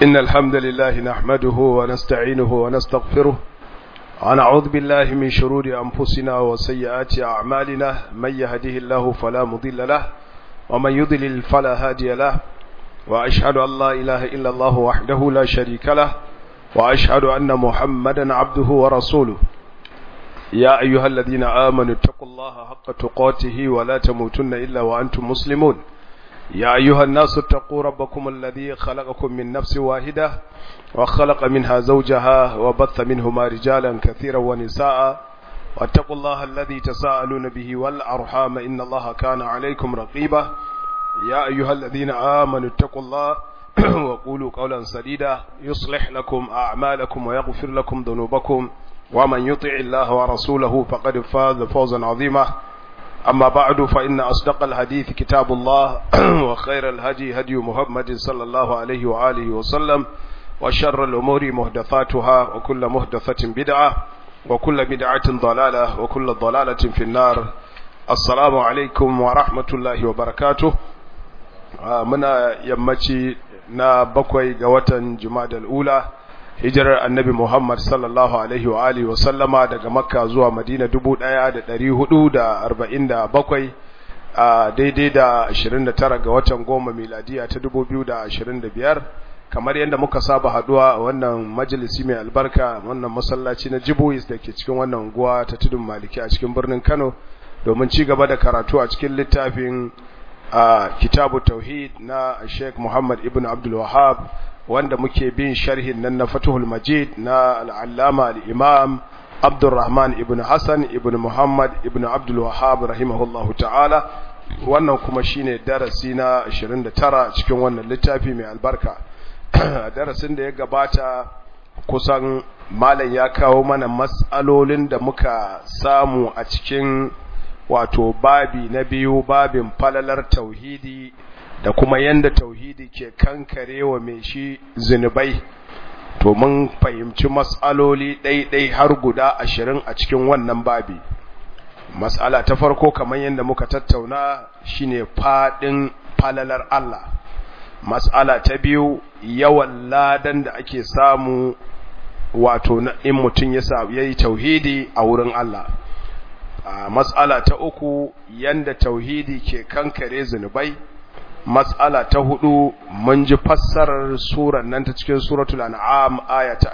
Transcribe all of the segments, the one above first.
إن الحمد لله نحمده ونستعينه ونستغفره ونعوذ بالله من شرور أنفسنا وسيئات أعمالنا من يهده الله فلا مضل له ومن يضلل فلا هادي له وأشهد أن لا إله إلا الله وحده لا شريك له وأشهد أن محمدا عبده ورسوله يا أيها الذين آمنوا اتقوا الله حق تقاته ولا تموتن إلا وأنتم مسلمون يا أيها الناس اتقوا ربكم الذي خلقكم من نفس واحدة وخلق منها زوجها وبث منهما رجالا كثيرا ونساء واتقوا الله الذي تساءلون به والأرحام إن الله كان عليكم رقيبا يا أيها الذين آمنوا اتقوا الله وقولوا قولا سديدا يصلح لكم أعمالكم ويغفر لكم ذنوبكم ومن يطع الله ورسوله فقد فاز فوزا عظيما أما بعد فإن أصدق الحديث كتاب الله وخير الهدي هدي محمد صلى الله عليه وآله وسلم وشر الأمور مهدثاتها وكل مهدثة بدعة وكل بدعة ضلالة وكل ضلالة في النار السلام عليكم ورحمة الله وبركاته muna yammaci na bakwai ga watan Jumadal Ula hijirar Annabi Muhammad sallallahu alaihi wa alihi wa sallama daga Makka zuwa Madina 1447 a daidai da 29 ga watan goma miladiya ta 2025 kamar yadda muka saba haduwa a wannan majalisi mai albarka wannan masallaci na Jibois da ke cikin wannan unguwa ta Tudun Maliki a cikin birnin Kano domin ci gaba da karatu a cikin littafin a kitabu tauhid na Sheikh Muhammad ibn Abdul Wahhab wanda muke bin sharhin nan na Fathul Majid na al-Allama al-Imam Abdurrahman ibn Hassan ibn Muhammad ibn Abdul Wahhab rahimahullahu ta'ala wannan kuma shine darasi na 29 cikin wannan littafi mai albarka darasin da ya gabata kusan malam ya kawo mana mas'alolin da muka samu a cikin wato babi na biyu babin falalar tauhidi da kuma yanda tauhidi ke kankarewa mai shi zunubai to mun fahimci mas'aloli ɗaiɗai har guda ashirin a cikin wannan babi mas'ala ta farko kamar yadda muka tattauna shine faɗin falalar Allah mas'ala ta biyu yawan ladan da ake samu wato in mutum ya yi tauhidi a wurin Allah a matsala ta uku yanda tauhidi ke kankare zunubai matsala ta hudu mun ji fassarar surar nan ta cikin suratul an'am aya ta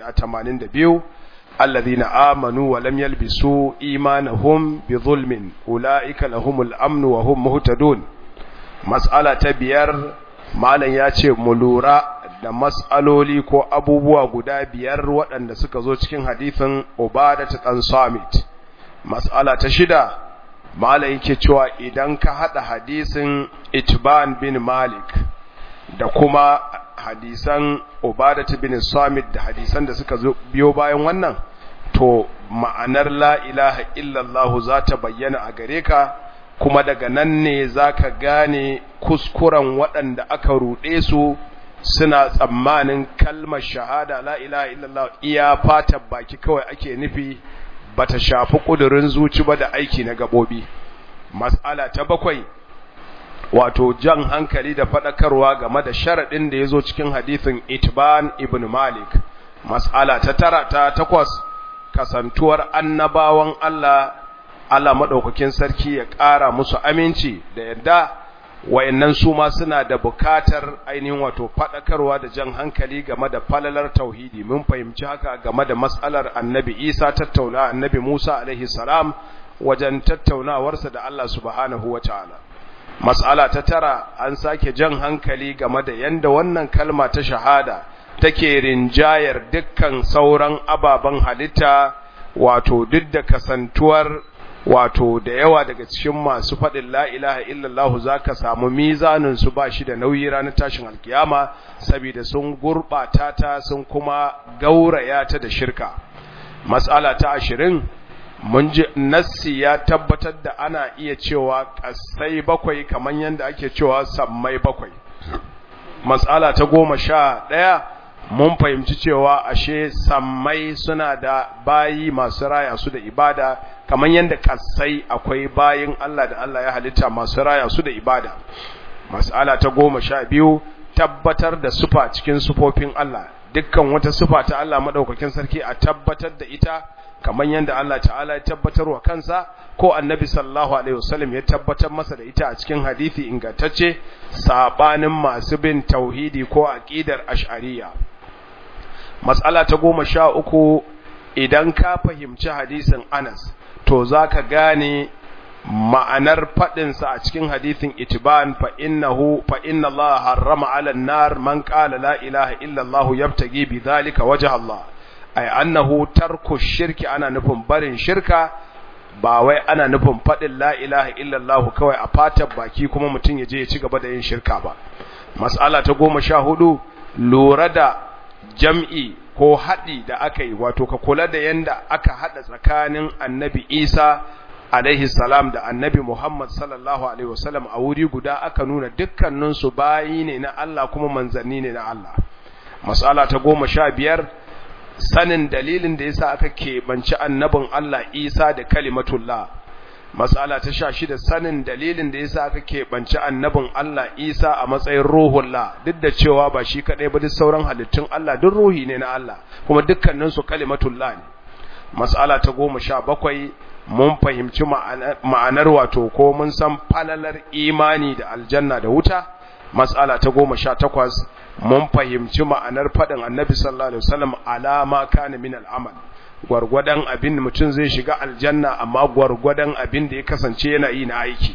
82 alladhina amanu wa lam yalbisu imanahum bi zulmin ulaika lahumul amnu wa hum muhtadun matsala ta biyar malam ya ce mu lura da mas'aloli ko abubuwa guda biyar waɗanda suka zo cikin hadithin Ubadah dan Samit mas'ala ta shida mala yake cewa idan ka hada hadisin itban bin malik da kuma hadisan ubadat bin samit da hadisan da suka biyo bayan wannan to ma'anar la ilaha illallah za ta bayyana a gare ka kuma daga nan ne za ka gane kuskuren waɗanda aka ruɗe su suna tsammanin kalmar shahada la ilaha illallah iya fatan baki kawai ake nufi bata shafi kudurin zuci ba da aiki na gabobi mas'ala ta bakwai wato jan hankali da fadakarwa game da sharadin da yazo cikin hadisin Itban ibn Malik mas'ala ta tara ta takwas kasantuwar annabawan Allah Allah madaukakin sarki ya ƙara musu aminci da yadda wayannan su ma suna da bukatar ainihin wato fadakarwa da jan hankali game da falalar tauhidi mun fahimci haka game da mas'alar annabi Isa tattauna annabi Musa alaihi salam wajen tattaunawarsa da Allah subhanahu wataala mas'ala ta tara an sake jan hankali game da yanda wannan kalma ta shahada take rinjayar dukkan sauran ababen halitta wato duk da kasantuwar wato da yawa daga cikin masu faɗin la ilaha illallah za ka samu mizanin su ba shi da nauyi ranar tashin alkiyama saboda sun gurɓata ta sun kuma gauraya ta da shirka matsala ta ashirin mun ji nassi ya tabbatar da ana iya cewa ƙasai bakwai kamar yadda ake cewa sammai bakwai matsala ta goma sha ɗaya mun fahimci cewa ashe sammai suna da bayi masu raya su da ibada kamar yadda kasai akwai bayin Allah da Allah ya halitta masu raya su da ibada mas'ala ta goma sha biyu tabbatar da sufa cikin sufofin Allah dukkan wata sufa ta Allah madaukakin sarki a tabbatar da ita kamar yadda Allah ta'ala ya tabbatar wa kansa ko annabi sallallahu alaihi wasallam ya tabbatar masa da ita a cikin hadisi ingantacce sabanin masu bin tauhidi ko aqidar ash'ariyya mas'ala ta goma sha uku idan ka fahimci hadisin Anas to zaka gane ma'anar faɗinsa a cikin hadithin itiban fa innahu fa inna Allah harrama 'ala an-nar man qala la ilaha illa Allah yabtagi bi dhalika wajha Allah ay annahu tarku shirki ana nufin barin shirka ba wai ana nufin faɗin la ilaha illa Allah kawai a fatan baki kuma mutum ya je ya ci gaba da yin shirka ba mas'ala ta goma sha hudu lura da jam'i ko haɗi da aka yi wato ka kula da yanda aka haɗa tsakanin annabi Isa alaihi salam da annabi Muhammad sallallahu alaihi wasallam a wuri guda aka nuna dukkaninsu bayi ne na Allah kuma manzanni ne na Allah mas'ala ta goma sha biyar sanin dalilin da yasa aka keɓanci annabin Allah Isa da kalimatullah mas'ala ta sha shida sanin dalilin da yasa aka keɓanci annabin Allah Isa a matsayin ruhullah duk da cewa ba shi kaɗai ba duk sauran halittun Allah duk ruhi ne na Allah kuma dukkaninsu kalimatullah ne mas'ala ta goma sha bakwai mun fahimci ma'anar wato ko mun san falalar imani da aljanna da wuta mas'ala ta goma sha takwas mun fahimci ma'anar faɗin annabi sallallahu alaihi wasallam alama kana min al'amal gwargwadon abin da mutum zai shiga aljanna amma gwargwadon abin da ya kasance yana yi na aiki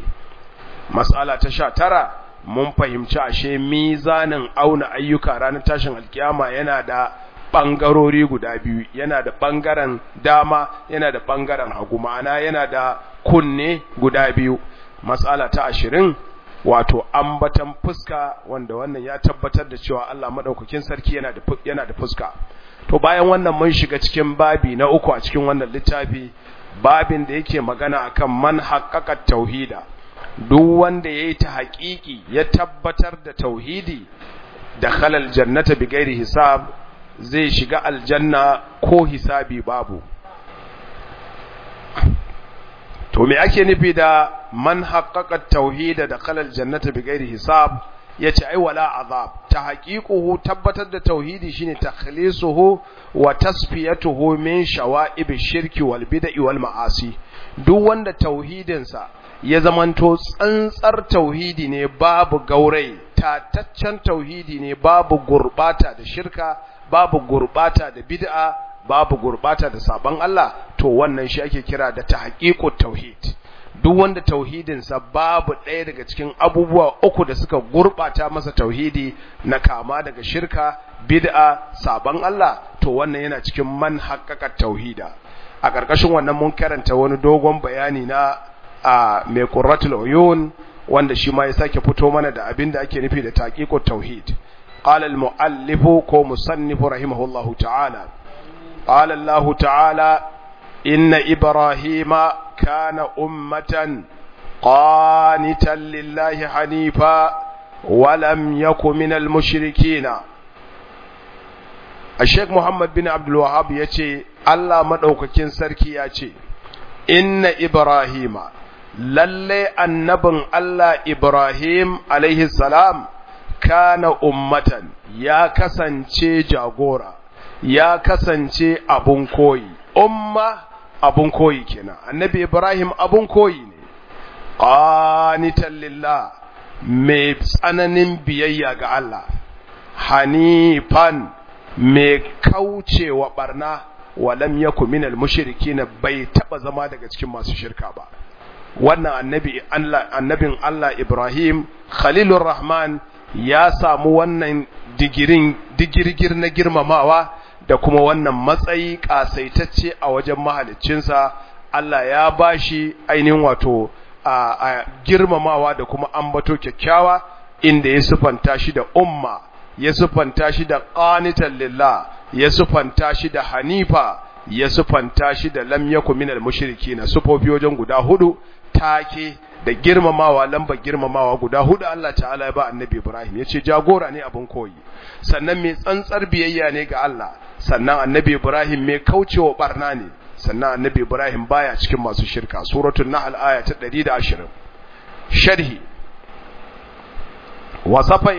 mas'ala ta sha tara mun fahimci ashe mizanin auna ayyuka ranar tashin alkiyama yana da ɓangarori guda biyu yana da ɓangaren dama yana da ɓangaren hagu ma'ana yana da kunne guda biyu matsala ta ashirin wato ambatan fuska wanda wannan ya tabbatar da cewa Allah maɗaukakin sarki yana da yana da fuska to bayan wannan mun shiga cikin babi na uku a cikin wannan littafi babin da yake magana akan man haqqaqa tauhida duk wanda yayi ta haƙiƙi ya tabbatar da tauhidi da khalal jannata bi ghairi hisab zai shiga aljanna ko hisabi babu to me ake nufi da man haqqaqa tauhida da khalal jannata bighairi hisab yace ai wala azab ta haqiquhu tabbatar da tauhidi shine takhlisuhu wa tasfiyatuhu min shawa'ib shirki wal bid'i wal ma'asi duk wanda tauhidinsa ya zamanto tsantsar tauhidi ne babu gaurai tataccen tauhidi ne babu gurbata da shirka babu gurbata da bid'a babu gurbata da sabon Allah to wannan shi ake kira da tahqiqut tauhid duk wanda tauhidin sa babu ɗaya daga cikin abubuwa uku da suka gurbata masa tauhidi na kama daga shirka bid'a sabon Allah to wannan yana cikin man haqqaqat tauhida a ƙarƙashin wannan mun karanta wani dogon bayani na a mai qurratul uyun wanda shi ma ya sake fito mana da abin da ake nufi da taqiqut tauhid قال المؤلف كو مصنف رحمه الله تعالى قال الله تعالى إن إبراهيم كان أمة قانتا لله حنيفا ولم يك من المشركين الشيخ محمد بن عبد الوهاب يتي الله مدوككين سركي يتي إن إبراهيم للي النبن الله إبراهيم عليه السلام kana ummatan ya kasance jagora ya kasance abun koyi umma abun koyi kenan annabi ibrahim abun koyi ne qanitan lillah mai tsananin biyayya ga Allah hanifan mai kaucewa barna walam yaku minal mushrikin bai taba zama daga cikin masu shirka ba wannan annabi Allah annabin Allah Ibrahim Khalilur Rahman ya samu wannan digirin digirgir na girmamawa da kuma wannan matsayi kasaitacce a wajen mahaliccinsa Allah ya bashi ainihin wato a girmamawa da kuma ambato kyakkyawa inda ya sufanta shi da umma ya sufanta shi da qanitan lillah ya sufanta shi da hanifa ya sufanta shi da lam yakun minal mushrikina sufofi wajen guda hudu take da girmamawa lambar girmamawa guda hudu Allah ta'ala ya ba annabi Ibrahim ya ce jagora ne abin koyi sannan mai tsantsar biyayya ne ga Allah sannan annabi Ibrahim mai kaucewa barna ne sannan annabi Ibrahim baya cikin masu shirka suratul nahl aya ta 120 sharhi wasafa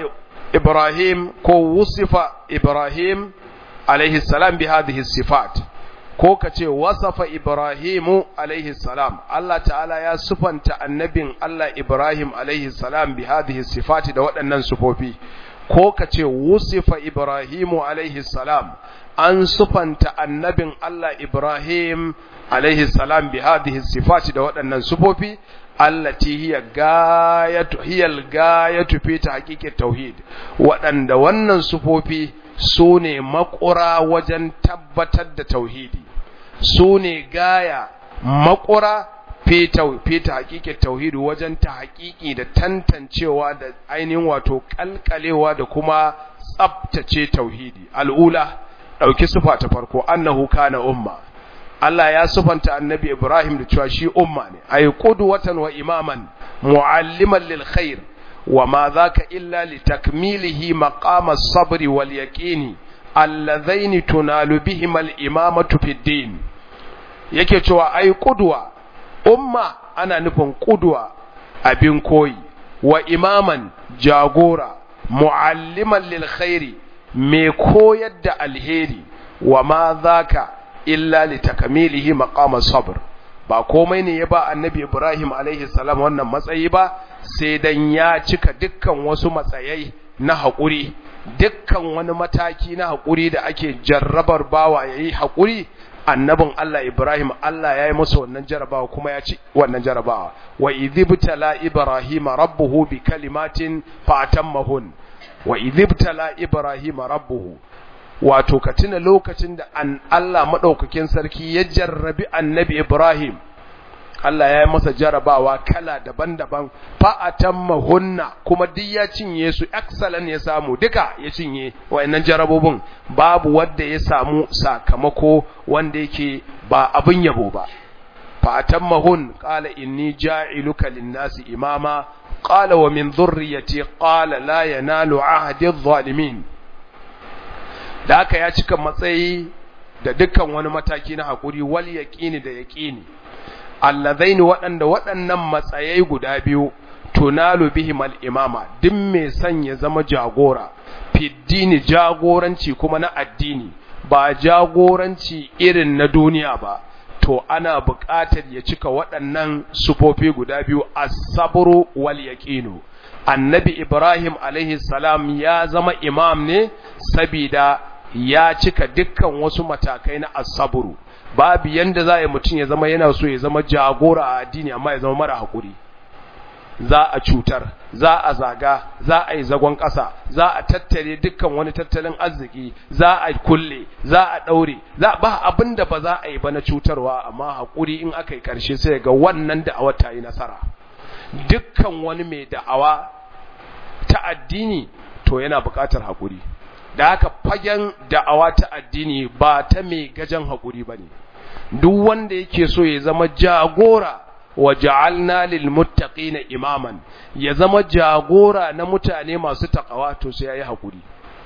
ibrahim ko wusifa ibrahim alaihi salam bi hadhihi sifat ko ka ce wasafa ibrahimu alaihi salam Allah ta'ala ya sufanta annabin Allah ibrahim alaihi salam bi hadhihi sifati da waɗannan sufofi ko ka ce wusifa ibrahimu alaihi salam an sufanta annabin Allah ibrahim alaihi salam bi hadhihi sifati da waɗannan sufofi allati hiya gayatu hiyal gayatu fi tahqiqit tauhid waɗanda wannan sufofi su ne makura wajen tabbatar da tauhidi su ne gaya makura feta hakikin tauhidi wajen ta hakiki da tantancewa da ainihin wato kalkalewa da kuma tsabtace tauhidi al'ula ɗauki sufa ta farko annahu kana umma Allah ya sufanta annabi Ibrahim da cewa shi umma ne ay qudwatan wa imaman mualliman lil khair wa ma dhaka illa litakmilihi maqama as-sabri wal yaqini alladhaini tunalu bihima al-imamatu fid din yake cewa ai qudwa umma ana nufin qudwa abin koyi wa imaman jagora mualliman lil khairi me koyar da alheri wa ma dhaka illa litakmilihi maqama sabr ba komai ne ya ba annabi Ibrahim alaihi salam wannan matsayi ba sai dan ya cika dukkan wasu matsayai na haƙuri dukkan wani mataki na haƙuri da ake jarrabar bawa yayi haƙuri annabin Allah Ibrahim Allah ya yi masa wannan jarabawa kuma ya ci wannan jarabawa wa idhibtala Ibrahim rabbuhu bi kalimatin fa atammahun wa idhibtala Ibrahim rabbuhu wato ka tuna lokacin da an Allah madaukakin sarki ya jarrabi annabi Ibrahim Allah ya yi masa jarabawa kala daban-daban fa'atamma hunna kuma duk ya cinye su excellent ya samu duka ya cinye wayannan jarabobin babu wanda ya samu sakamako wanda yake ba abin yabo ba fa'atamma hun qala inni ja'iluka lin-nasi imama qala wa min dhurriyyati qala la yanalu ahdi adh-dhalimin da haka ya cika matsayi da dukkan wani mataki na hakuri wal yaqini da yaqini allazaini waɗanda waɗannan matsayai guda biyu tunalu bihim al-imama duk mai son ya zama jagora fiddini jagoranci kuma na addini ba jagoranci irin na duniya ba to ana buƙatar ya cika waɗannan sufofi guda biyu as-sabru wal yaqinu annabi ibrahim alaihi salam ya zama imam ne sabida ya cika dukkan wasu matakai na as-sabru babu yanda za a yi mutum ya zama yana so ya zama jagora a addini amma ya zama mara haƙuri za a cutar za a zaga za a yi zagon ƙasa za a tattare dukkan wani tattalin arziki za a kulle za a ɗaure za ba abin da ba za a yi ba na cutarwa amma haƙuri in aka yi ƙarshe sai ga wannan da'awa ta yi nasara dukkan wani mai da'awa ta addini to yana buƙatar haƙuri da haka fagen da'awa ta addini ba ta mai gajen haƙuri ba ne duk wanda yake so ya zama jagora wa ja'alna lil muttaqina imaman ya zama jagora na mutane masu takawa to sai yayi haƙuri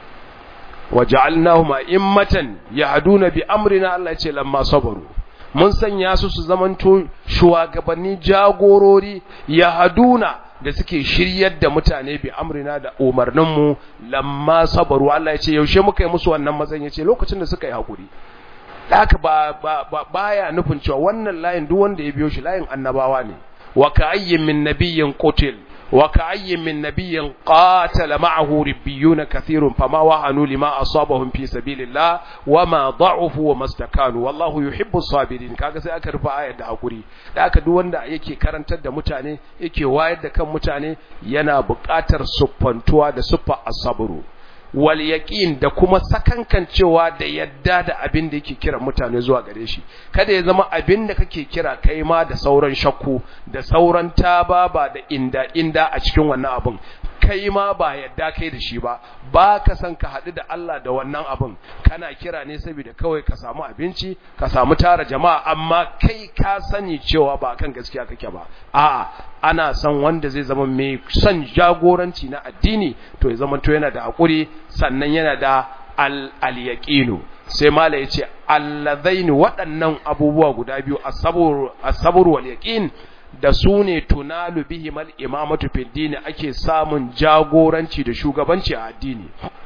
wa ja'alnahum a'immatan yahduna bi amrina Allah ce lamma sabaru mun sanya su su zamanto shugabanni jagorori yahduna da suke shiryar da mutane bi amrina da umarninmu lamma sabaru Allah ya ce yaushe muka yi musu wannan matsayin ya ce lokacin da suka yi hakuri haka ba ba baya nufin cewa wannan layin duk wanda ya biyo shi layin annabawa ne wa ka'ayyin min nabiyyin qutil wa ka'ayyin min nabiyyin qatala ma'ahu ribbiyun kathirun fama wahanu lima asabahum fi sabilillah wama da'ufu wa mastakanu wallahu yuhibbu sabirin kaga sai aka rufe ayar da hakuri da aka duk wanda yake karantar da mutane yake wayar da kan mutane yana buƙatar suffantuwa da suffa as-sabru wal yaqin da kuma sakankancewa da yadda da abin da yake kira mutane zuwa gare shi kada ya zama abin da kake kira kai ma da sauran shakku da sauran tababa da inda inda a cikin wannan abin kai ma ba yadda kai da shi ba ba ka san ka haɗu da Allah da wannan abin kana kira ne saboda kawai ka samu abinci ka samu tara jama'a amma kai ka sani cewa ba kan gaskiya kake ba a'a ana son wanda zai zama mai son jagoranci na addini to ya zama to yana da hakuri sannan yana da al-yaqinu sai mala yace allazaini waɗannan abubuwa guda biyu as-sabr as-sabr wal yaqin da su ne tunalu bihimal imamatu fid dini ake samun jagoranci da shugabanci a addini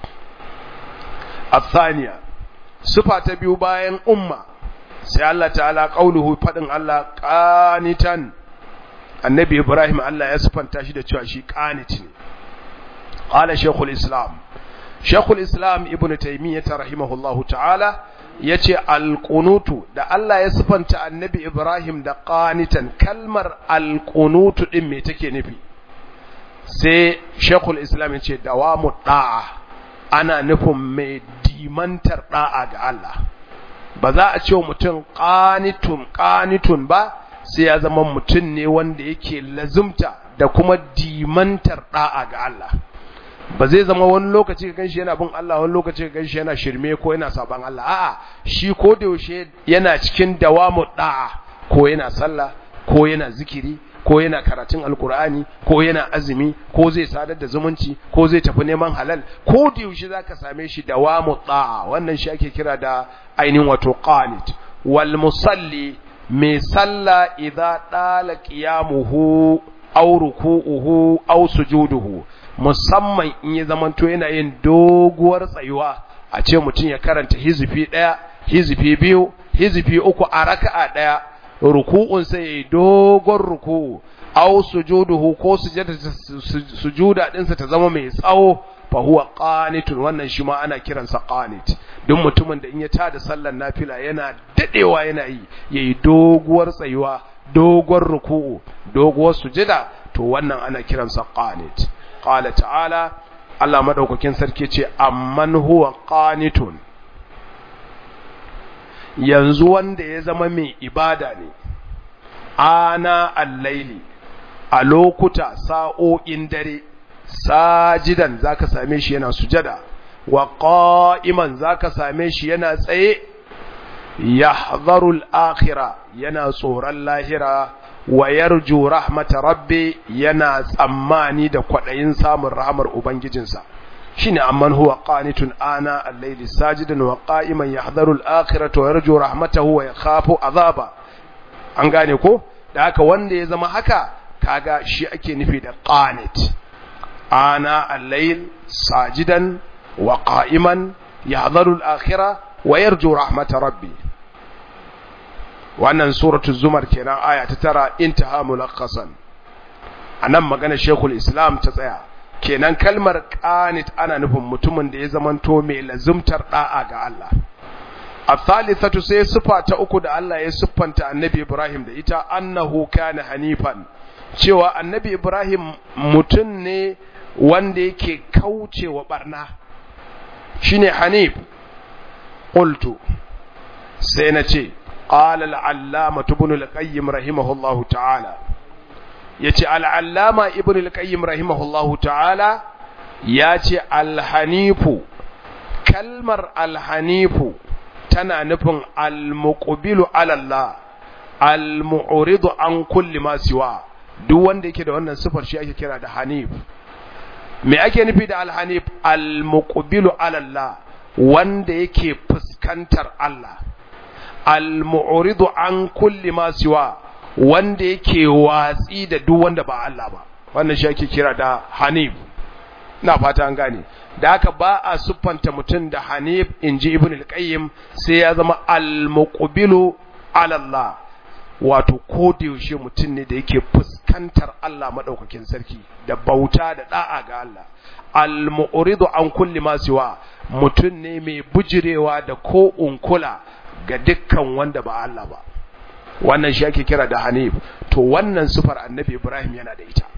الثانية صفة تبيو باين أمة سي الله تعالى قوله فدن الله قانتا النبي إبراهيم الله يسفن تاشد تشاشي قانتني قال شيخ الإسلام شيخ الإسلام ابن تيمية رحمه الله تعالى yace alqunutu da Allah ya sifanta annabi Ibrahim da qanitan kalmar alqunutu din me take nufi sai Sheikhul Islam yace dawamu da'a ana nufin mai dimantar da'a ga Allah ba za a ce mutum qanitun qanitun ba sai ya zama mutum ne wanda yake lazumta da kuma dimantar da'a ga Allah ba zai zama wani lokaci ka ganshi yana bin Allah wani lokaci ka ganshi yana shirme ko yana saban Allah a'a shi ko da yaushe yana cikin dawamu da'a ko yana sallah ko yana zikiri ko yana karatun alkur'ani ko yana azumi ko zai sadar da zumunci ko zai tafi neman halal ko da yaushe zaka same shi dawamu da'a wannan shi ake kira da ainihin wato qanit wal musalli mai sallah idza dala qiyamuhu aw ruku'uhu aw sujuduhu musamman in ya zamanto yana yin doguwar tsayuwa a ce mutum ya karanta hizifi ɗaya hizifi biyu hizifi uku a raka'a ɗaya ruku'un sai yayi dogon ruku'u aw sujuduhu ko sujuda ɗinsa ta zama mai tsawo fa huwa qanitun wannan shi ma ana kiransa qanit duk mutumin da in ya tada sallar nafila yana dadewa yana yi yayi doguwar tsayuwa dogon ruku'u doguwar sujada to wannan ana kiransa qanit qala ta'ala Allah madaukakin sarki ce amman huwa qanitun yanzu wanda ya zama mai ibada ne ana al-laili a lokuta sa'o'in dare sajidan zaka same shi yana sujada wa qa'iman zaka same shi yana tsaye yahdharu al-akhirah yana tsoron lahira wa yarju rahmata rabbi yana tsammani da kwadayin samun rahmar ubangijinsa shine amman huwa qanitun ana al-layli sajidan wa qa'iman yahdharu al-akhirata wa yarju rahmatahu wa yakhafu azaba an gane ko da haka wanda ya zama haka kaga shi ake nufi da qanit ana al-layl sajidan wa qa'iman yahdharu al-akhirah wa yarju rahmata rabbi wannan suratu zumar kenan aya ta tara intaha mulakhasan anan magana shekul islam ta tsaya kenan kalmar qanit ana nufin mutumin da ya zamanto mai lazumtar da'a ga Allah الثالثة sai sifa ta uku da Allah ya siffanta annabi Ibrahim da ita annahu kana hanifan cewa annabi Ibrahim mutum ne wanda yake kaucewa barna shine hanif qultu sai na ce قال العلامة ابن القيم رحمه الله تعالى يتي العلامة ابن القيم رحمه الله تعالى ياتي الحنيف كلمر الحنيف تنا نفن المقبل على الله المعرض عن كل ما سوى duk wanda yake da wannan sifar shi ake kira da hanif me ake nufi da alhanif almuqbilu ala Allah wanda yake fuskantar Allah al-mu'ridu an kulli ma siwa wanda yake watsi da duk wanda ba Allah ba wannan shi ake kira da hanif ina fata an gane da haka ba a siffanta mutum da hanif inji ibn al-qayyim sai ya zama al-muqbilu ala Allah wato ko da yaushe mutum ne da yake fuskantar Allah madaukakin sarki da bauta da da'a ga Allah al-mu'ridu an kulli ma siwa mutum ne mai bujirewa da ko unkula ga dukkan wanda ba Allah ba wannan shi ake kira da hanif to wannan sufar annabi ibrahim yana da ita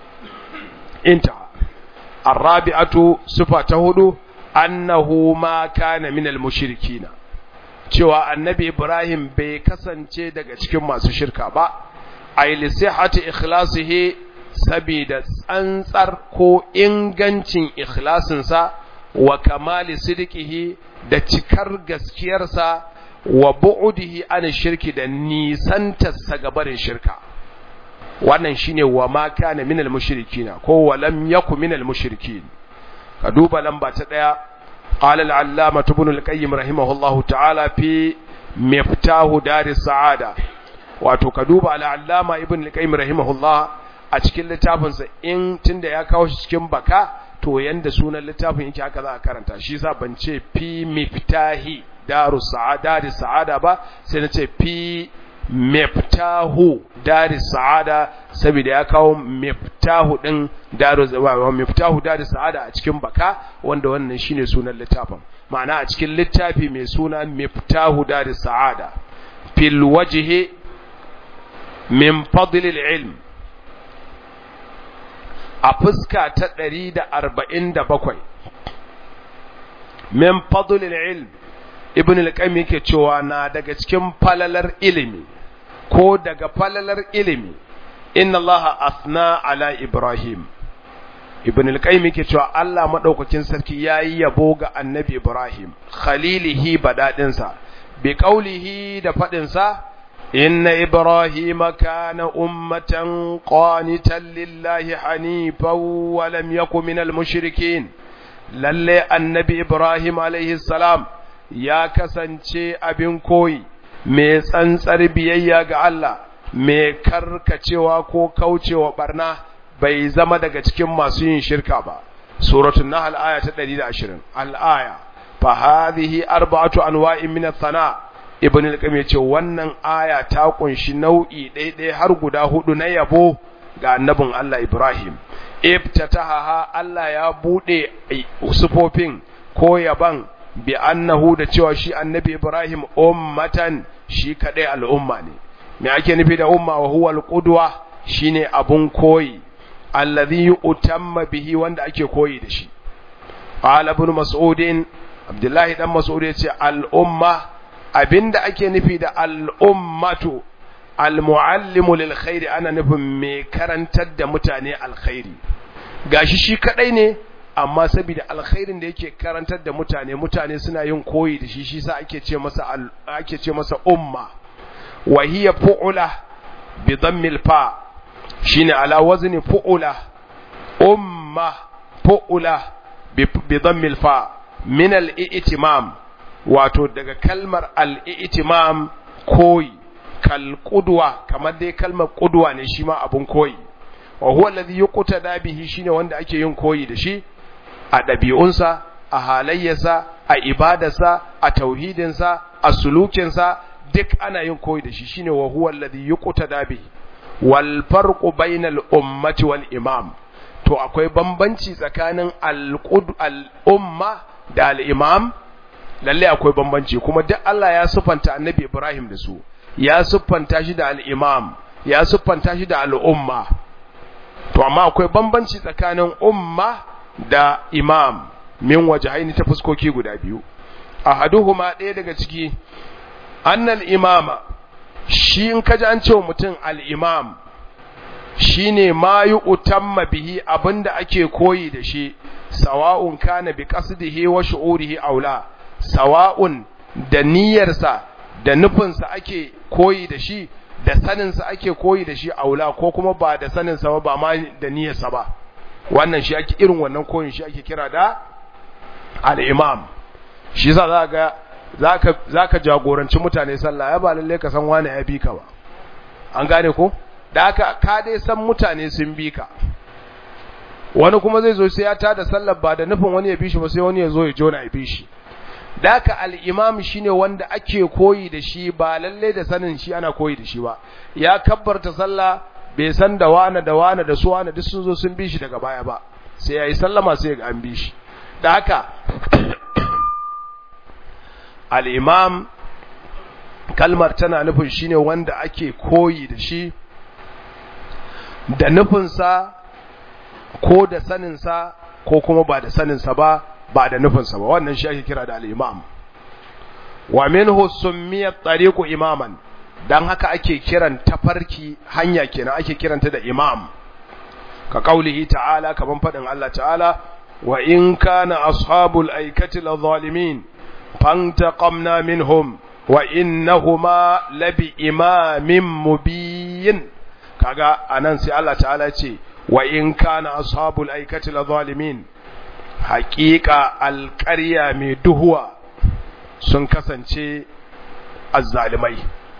inta arabi'atu sufa ta hudu annahu ma kana min almushrikina cewa annabi ibrahim bai kasance daga cikin masu shirka ba ay li sihhati ikhlasihi sabida tsantsar ko ingancin ikhlasinsa wa kamali sidqihi da cikar gaskiyarsa wa bu'udihi an shirki da nisantarsa gabarin shirka wannan shine wa ma kana minal mushrikina ko wa lam yaku minal mushrikin ka duba lamba ta daya qala al-allama ibn al-qayyim rahimahullahu ta'ala fi miftahu dar as-sa'ada wato ka duba al'allama ibn al-qayyim rahimahullah a cikin littafinsa in tunda ya kawo shi cikin baka to yanda sunan littafin yake haka za a karanta shi yasa ban ce fi miftahi daru sa'ada da sa'ada ba sai na ce fi miftahu dari sa'ada saboda ya kawo miftahu din daru zawa miftahu dari sa'ada a cikin baka wanda wannan shine sunan littafin ma'ana a cikin littafi mai suna miftahu dari sa'ada fil wajhi min fadl ilm a fuska ta 147 min fadl ilm ibn al-qayyim yake cewa na daga cikin falalar ilimi ko daga falalar ilimi inna allaha asna ala ibrahim ibn al-qayyim yake cewa Allah madaukakin sarki yayi yabo ga annabi ibrahim khalilihi badadin sa bi qawlihi da fadin sa inna ibrahima kana ummatan qanitan lillahi hanifan wa lam yakun minal mushrikeen lalle annabi ibrahim alaihi salam ya kasance abin koyi mai tsantsar biyayya ga Allah mai karkacewa ko kaucewa barna bai zama daga cikin masu yin shirka ba suratul nahl aya ta 120 al-aya fa hadhihi arba'atu anwa'in min ath-thana ibn al-qayyim yace wannan aya ta kunshi nau'i ɗaiɗai har guda hudu na yabo ga annabin Allah Ibrahim iftataha Allah ya bude sufofin ko yaban bi annahu da cewa shi annabi Ibrahim ummatan shi kadai al'umma ne me ake nufi da umma wa huwa al-qudwa shine abun koyi alladhi utamma bihi wanda ake koyi da shi qala ibn mas'ud abdullahi dan mas'ud yace al-umma abinda ake nufi da al-ummatu al-muallimu lil khairi ana nufin me karantar da mutane alkhairi gashi shi kadai ne amma saboda alkhairin da yake karantar da mutane mutane suna yin koyi da shi shi sa ake ce masa ake ce masa umma wa hiya fu'ula bi dhammil fa shine ala wazni fu'ula umma fu'ula bi dhammil fa min al-i'timam wato daga kalmar al-i'timam koyi kal qudwa kamar dai kalmar qudwa ne shi ma abun koyi wa huwa alladhi yuqtada bihi shine wanda ake yin koyi da shi a ɗabi'unsa a halayyarsa a ibadarsa a tauhidinsa a sulukinsa duk ana yin koyi da shi shine wa huwa alladhi yuqtada bihi wal farqu bainal ummati wal imam to akwai bambanci tsakanin al al umma da al imam lalle akwai bambanci kuma duk Allah ya sufanta annabi Ibrahim da su ya siffanta shi da al-imam ya siffanta shi da al-umma to amma akwai bambanci tsakanin umma da imam min wajhaini ta fuskoki guda biyu ahaduhuma ɗaya daga ciki annal imama shi in kaji an cewa mutum al-imam shine ma yu'tamma bihi abinda ake koyi da shi sawa'un kana bi qasdihi wa shu'urihi aula sawa'un da niyyarsa da nufinsa ake koyi da shi da saninsa ake koyi da shi aula ko kuma ba da saninsa ba ba ma da niyyarsa ba wannan shi ake irin wannan koyin shi ake kira da al-imam shi yasa za ga zaka zaka jagoranci mutane sallah ya ba lalle ka san wani ya bi ka ba an gane ko da haka ka dai san mutane sun bi ka wani kuma zai zo sai ya tada sallar ba da nufin wani ya bi shi ba sai wani ya zo ya jona ya bi shi da haka al-imam shine wanda ake koyi da shi ba lalle da sanin shi ana koyi da shi ba ya kabbarta sallah bai san da wani da wani da su wani duk sun zo sun bi shi daga baya ba sai yayi sallama sai ga an bi shi da haka al-imam kalmar tana nufin shine wanda ake koyi da shi da nufinsa ko da saninsa ko kuma ba da saninsa ba ba da nufinsa ba wannan shi ake kira da al-imam wa minhu summiyat tariqu imaman dan haka ake kiran tafarki hanya kenan ake kiranta da imam ka kaulihi ta'ala kaman fadin Allah ta'ala wa in kana ashabul aikati la zalimin fantaqamna minhum wa innahuma labi imamin mubin kaga anan sai Allah ta'ala ce wa in kana ashabul aikati la zalimin haqiqa alqarya mai duhuwa sun kasance azzalimai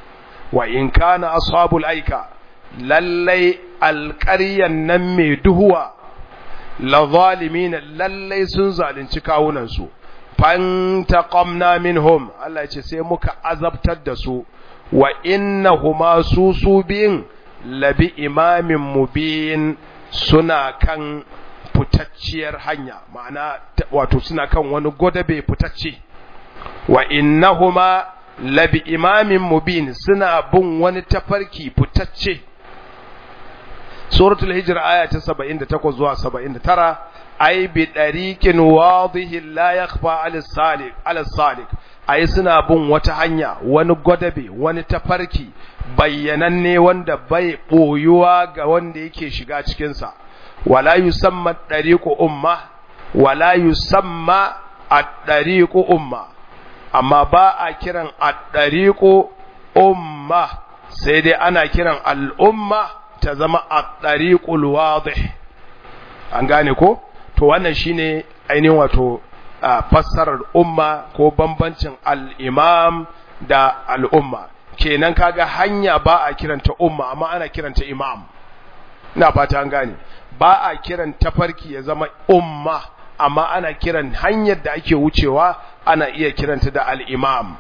wa in kana ashabul aika lallai alƙaryan nan mai duhuwa la zalimin lallai sun zalunci kawunan su fantaqamna minhum Allah ya ce sai muka azabtar da su wa innahuma su su biyun labi imamin mubin suna kan fitacciyar hanya ma'ana wato suna kan wani godabe fitacce wa innahuma labi imamin mubin suna bin wani tafarki fitacce suratul hijra aya ta 78 zuwa 79 ay bi dariqin wadihin la yakhfa ala salik ala salik ai suna bin wata hanya wani gwadabe wani tafarki bayyananne wanda bai boyuwa ga wanda yake shiga cikinsa wala yusamma dariqu umma wala yusamma ad-dariqu umma amma ba a kiran ad-dariqu umma sai dai ana kiran al-umma ta zama ad-dariqul wadih an gane ko to wannan shine ainihin wato fassarar umma ko bambancin al-imam da al'umma kenan kaga hanya ba a kiranta umma amma ana kiranta imam ina fata an gane ba a kiran tafarki ya zama umma amma ana kiran hanyar da ake wucewa ana iya kiranta da al-imam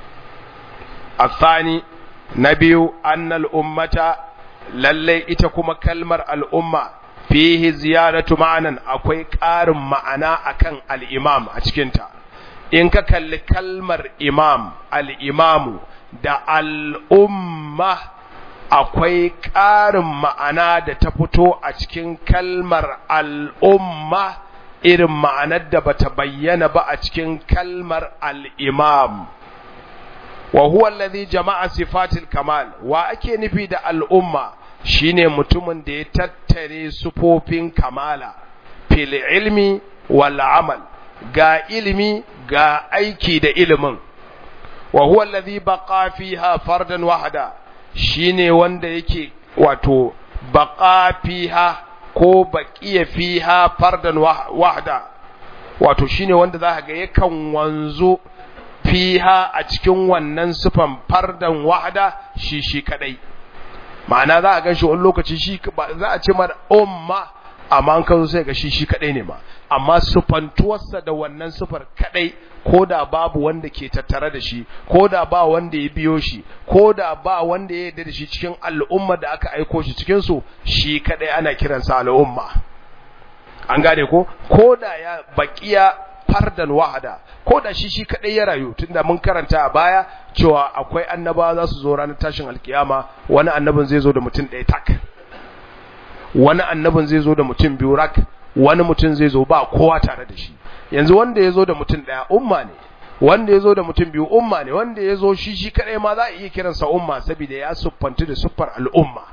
الثاني نبي أن الأمة للي إتكما كلمة الأمة فيه زيادة معنى أكوي كارم معنى أكن الإمام أتكنتا إنك كل كلمة إمام الإمام da al'umma akwai ƙarin ma'ana da ta fito a cikin kalmar al'umma irin ma'anar da bata bayyana ba a cikin kalmar al'imam. wa huwa alladhi jama'a sifatil kamal wa ake nufi da al'umma shine mutumin da ya tattare sufofin kamala fil ilmi wal amal ga ilimi ga aiki da ilimin wa huwa alladhi baqa fiha fardan wahda shine wanda yake wato baqa fiha ko baqiya fiha fardan wahda wato shine wanda za ga yakan wanzu fiha a cikin wannan sufan fardan wahda shi shi kadai ma'ana za a gan shi wani lokaci shi za a ce mara umma amma an kazo sai ga shi shi kadai ne ma amma sufantuwarsa da wannan sufar kadai ko da babu wanda ke tattare da shi ko da ba wanda ya biyo shi ko da ba wanda ya yarda da shi cikin al'umma da aka aiko shi cikin su shi kadai ana kiransa al'umma an gane ko ko da ya baqiya fardan wahada ko da shi shi kadai ya rayu tunda mun karanta a baya cewa akwai annabawa za su zo ranar tashin alkiyama wani annabin zai zo da mutum ɗaya tak wani annabin zai zo da mutum biyu rak wani mutum zai zo ba kowa tare da shi yanzu wanda ya zo da mutum ɗaya umma ne wanda ya zo da mutum biyu umma ne wanda ya zo shi shi kadai ma za a iya kiransa umma saboda ya siffanci da siffar al'umma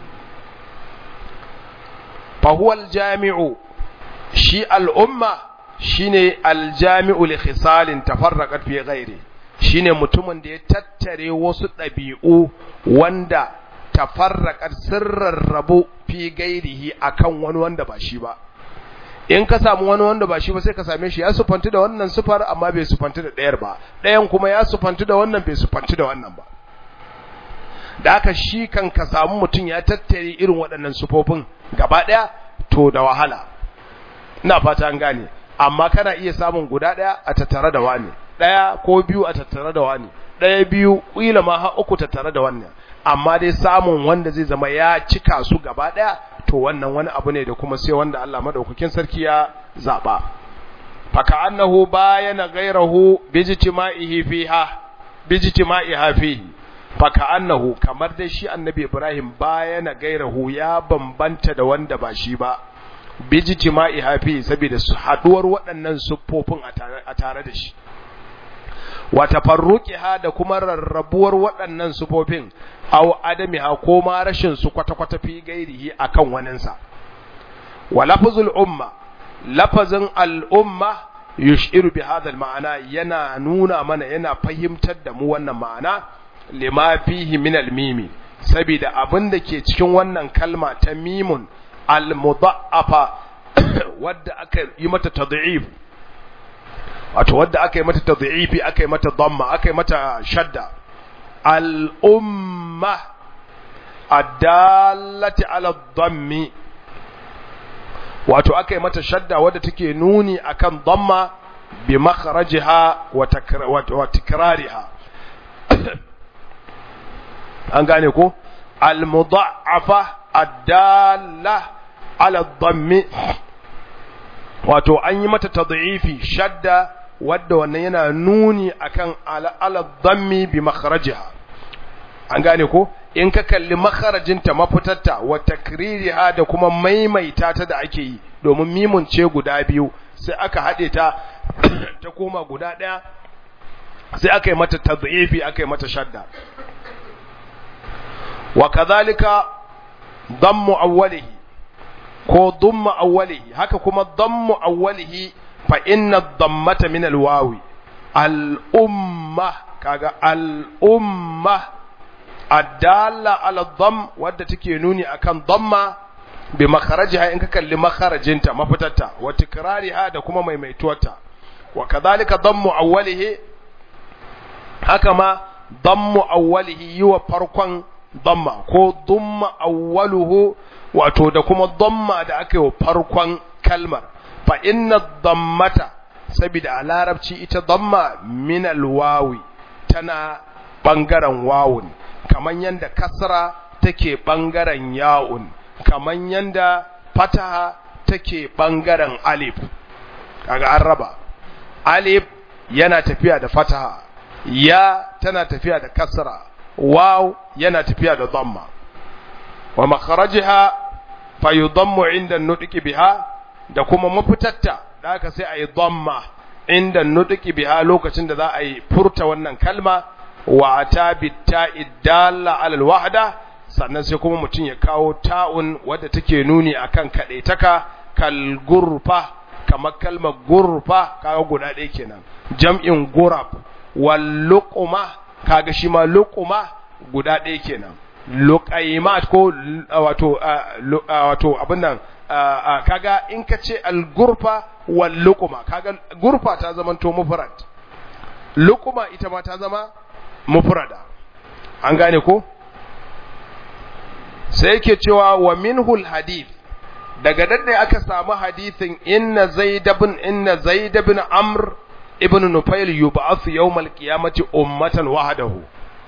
fahuwal jami'u shi al'umma shine aljami'u li khisalin tafarraqat fi ghairi shine mutumin da ya tattare wasu ɗabi'u wanda tafarraqat sirrar rabu fi gairihi akan wani wanda ba shi ba in ka samu wani wanda ba shi ba sai ka same shi ya sufanti da wannan sufar amma bai sufanti da ɗayar ba ɗayan kuma ya sufanti da wannan bai sufanti da wannan ba da haka shi kan ka samu mutum ya tattare irin waɗannan sufofin gaba ɗaya to da wahala ina fata an gane amma kana iya samun guda ɗaya a tattare da wani ɗaya ko biyu a tattare da wani ɗaya biyu ƙila ma har uku tattare da wannan amma dai samun wanda zai zama ya cika su gaba ɗaya to wannan wani abu ne da kuma sai wanda Allah madaukakin sarki ya zaba faka annahu bayana ghayrahu bijtima'ihi fiha bijtima'iha fihi faka annahu kamar dai shi annabi Ibrahim bayana ghayrahu ya bambanta da wanda ba shi ba bijtima'iha fihi saboda su haduwar waɗannan siffofin a tare da shi wa tafarruqiha da kuma rarrabuwar waɗannan sufofin aw adamiha ko ma rashin su kwata-kwata fi gairihi akan waninsa wa lafzul umma lafazin al'umma yushiru bi hadha ma'ana yana nuna mana yana fahimtar da mu wannan ma'ana lima fihi min al-mimi saboda abin da ke cikin wannan kalma ta mimun al-mudha'afa wadda aka yi mata tad'if wato wadda aka yi mata tad'ifi aka yi mata dhamma aka yi mata shadda al'umma addallati ala dhammi wato aka yi mata shadda wadda take nuni akan dhamma bi makharajiha wa tikrariha an gane ko al-mudha'afa addalla ala dhammi wato an yi mata tad'ifi shadda wadda wannan yana nuni akan ala dhammi bi makharajiha an gane ko in ka kalli makharajinta mafitarta wa takririha da kuma maimaita ta da ake yi domin mimun ce guda biyu sai aka haɗe ta ta koma guda ɗaya sai aka yi mata tadhifi aka yi mata shadda wa kadhalika dammu awwalihi ko dumma awwalihi haka kuma dammu awwalihi fa inna dammata min alwawi al-umma kaga al-umma adalla ala dham wadda take nuni akan damma bi makharajiha in ka kalli makharajinta mafitarta wa tikrariha da kuma maimaituwarta wa kadhalika dammu awwalihi haka ma dammu awwalihi yuwa farkon damma ko dumma awwaluhu wato da kuma damma da aka yi farkon kalmar fa inna dammata saboda a larabci ita damma min alwawi tana bangaren wawun kaman yanda kasra take bangaren ya'un kaman yanda fataha take bangaren alif kaga an raba alif yana tafiya da fataha ya tana tafiya da kasra waw yana tafiya da dhamma wa makharajiha fayudammu inda nutqi biha da kuma mafitatta da aka sai ayi dhamma inda nutqi biha lokacin da za a yi furta wannan kalma wa ata bitta'i dalla ala alwahda sannan sai kuma mutum ya kawo ta'un wadda take nuni akan kadaitaka kal gurfa kamar kalmar gurfa kaga guda ɗaya kenan jam'in gurab wal luqma kaga shi ma luqma guda ɗaya kenan luqaimat ko wato wato abin nan kaga in ka ce al gurfa wal luqma kaga gurfa ta zama to mufrad luqma ita ma ta zama mufrada an gane ko sai yake cewa wa minhul hadith daga dadda aka samu hadithin inna zaid ibn inna zaid ibn amr ibn nufail yub'ath yawm al-qiyamati ummatan wahdahu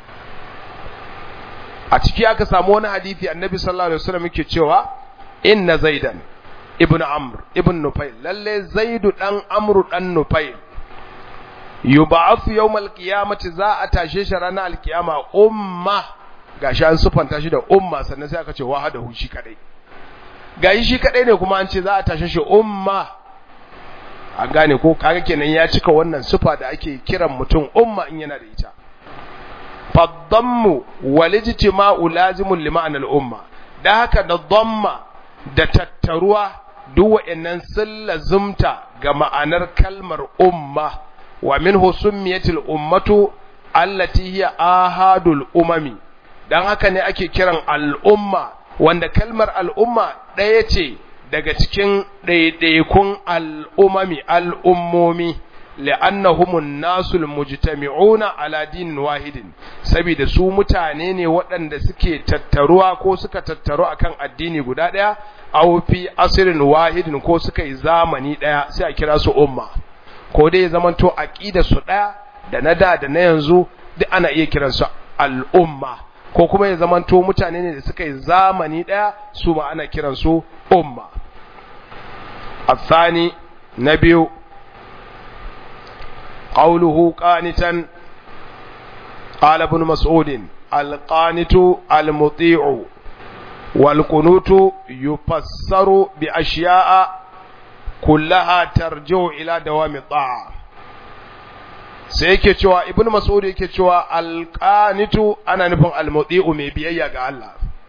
a ciki aka samu wani hadisi annabi sallallahu alaihi wasallam yake cewa inna zaidan ibn amr ibn nufail lalle zaidu dan amru dan nufail yub'ath yawm al-qiyamati za a tashe shi ranar al-qiyama umma gashi an sufanta shi da umma sannan sai aka ce wahadahu shi kadai gashi shi kadai ne kuma an ce za a tashe shi umma an gane ko kaga kenan ya cika wannan sufa da ake kiran mutum umma in yana da ita faddammu walijtima'u lazimun li ma'anal umma da haka da dhamma da tattaruwa duk wa'annan sun lazumta ga ma'anar kalmar umma wa minhu summiyatil ummatu allati hiya ahadul umami dan haka ne ake kiran al'umma wanda kalmar al'umma ɗaya ce daga cikin ɗaiɗaikun al'umami al'ummomi li'annahumun nasul mujtami'una ala dinin wahidin saboda su mutane ne waɗanda suke tattaruwa ko suka tattaru akan addini guda ɗaya aw fi asirin wahidin ko suka yi zamani ɗaya sai a kira su umma ko dai zamanto aqida su ɗaya da na da da na yanzu duk ana iya kiransu al'umma ko kuma ya zamanto mutane ne da suka yi zamani ɗaya su ma ana kiransu umma الثاني نبي قوله قانتا قال ابن مسعود القانت المطيع والقنوت يفسر بأشياء كلها ترجع إلى دوام الطاعة sai yake cewa ibnu mas'ud yake cewa alqanitu ana nufin almuti'u mai biyayya ga Allah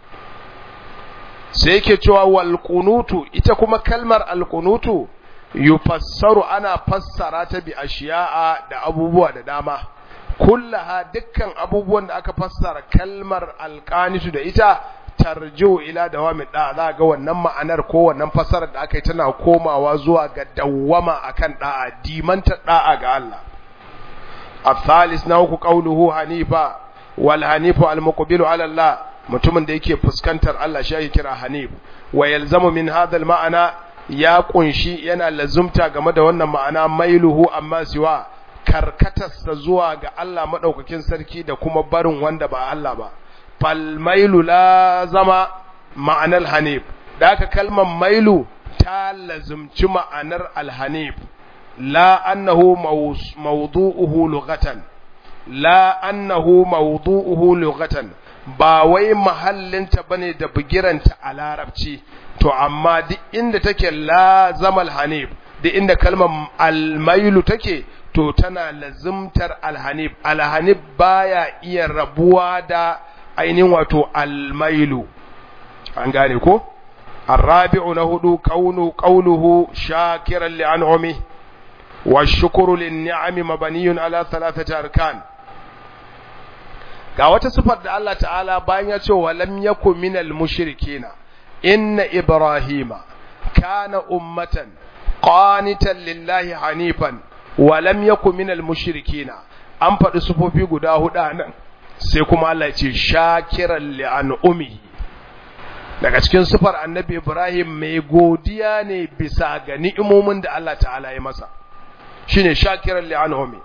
sai yake cewa wal qunutu ita kuma kalmar al qunutu yufassaru ana fassara ta bi ashiya'a da abubuwa da dama kullaha dukkan abubuwan da aka fassara kalmar alqanitu da ita tarjiu ila dawami da za ga wannan ma'anar ko wannan fassarar da aka yi tana komawa zuwa ga dawwama akan da'a dimanta da'a ga Allah الثالث نوك قوله حنيفا wal hanifu al muqbilu ala Allah mutumin da yake fuskantar Allah shi yake kira hanif wa yalzamu min hadha al ma'ana ya kunshi yana lazumta game da wannan ma'ana mailuhu amma siwa karkatarsa zuwa ga Allah madaukakin sarki da kuma barin wanda ba Allah ba fal mailu la zama ma'anar hanif da aka kalmar mailu ta lazumci ma'anar alhanif la annahu mawdu'uhu lughatan la annahu mawdu'uhu lughatan ba wai mahallinta bane da bugiranta a larabci to amma duk inda take la zamal hanif duk inda kalmar almailu take to tana lazimtar alhanif alhanif baya iya rabuwa da ainihin wato almailu an gane ko الرابع نهدو كون قوله شاكرا لأنعمه والشكر للنعم مبني على ثلاثة أركان ga wata sifar da Allah ta'ala bayan ya ce wa lam yakun minal mushrikina inna ibrahima kana ummatan qanitan lillahi hanifan wa lam yakun minal mushrikina an faɗi sufofi guda hudu nan sai kuma Allah ya ce shakiran li an'umihi daga cikin sufar annabi Ibrahim mai godiya ne bisa ga ni'imomin da Allah ta'ala ya masa shine shakiran li'anhumi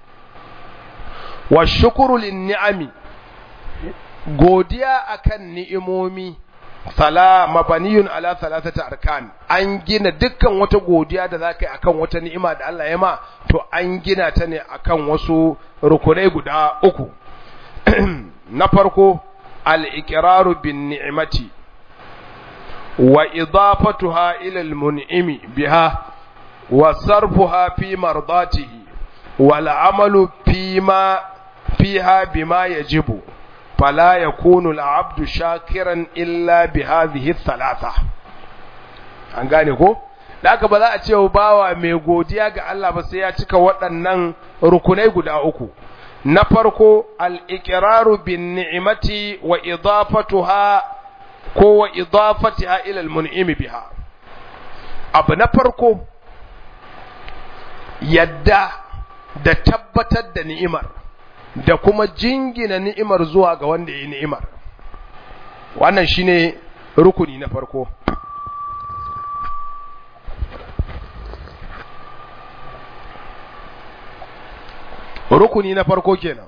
wa shukuru lin ni'ami godiya akan ni'imomi fala mabaniyun ala thalathati arkan an gina dukkan wata godiya da zaka yi akan wata ni'ima da Allah ya ma to an gina ta ne akan wasu rukunai guda uku na farko al-iqraru bin ni'mati وإضافتها إلى المنعم بها وصرفها في مرضاته والعمل فيما فيها بما يجب فلا يكون العبد شاكرا إلا بهذه الثلاثة an gane ko da aka ba za a ce bawa mai godiya ga Allah ba sai ya cika waɗannan rukunai guda uku na farko al-iqraru bin ni'mati wa idafatuha ko wa idafatiha ila al-mun'imi biha abu na farko yadda da tabbatar da ni'imar da kuma jingina ni'imar zuwa ga wanda ya yi ni'imar wannan shine rukuni na farko rukuni na farko kenan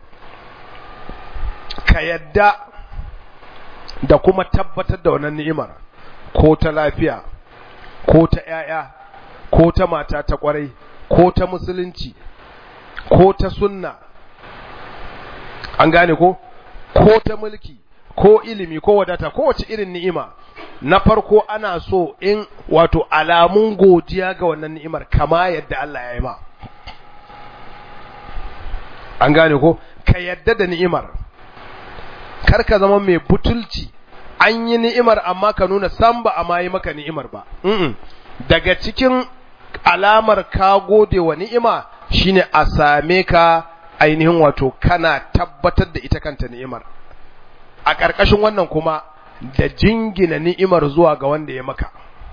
ka yadda da kuma tabbatar da wannan ni'imar ko ta lafiya ko ta ‘ya'ya ko ta mata ta ƙwarai ko ta musulunci ko ta sunna an gane ko ko ta mulki ko ilimi ko wadata ko wace irin ni'ima na farko ana so in wato alamun godiya ga wannan ni'imar kama yadda Allah ya yi ma an gane ko ka yadda da ni'imar kar ka zama mai butulci an yi ni'imar amma ka nuna san ba a ma yi maka ni'imar ba daga cikin alamar ka gode wa ni'ima shine a same ka ainihin wato kana tabbatar da ita kanta ni'imar a ƙarƙashin wannan kuma da jingina ni'imar zuwa ga wanda ya maka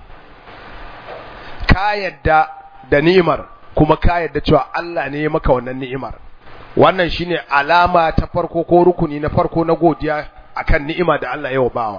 ka yadda da ni'imar kuma ka yadda cewa Allah ne ya maka wannan ni'imar wannan shine alama ta farko ko rukuni na farko na godiya akan ni'ima da Allah ya bawa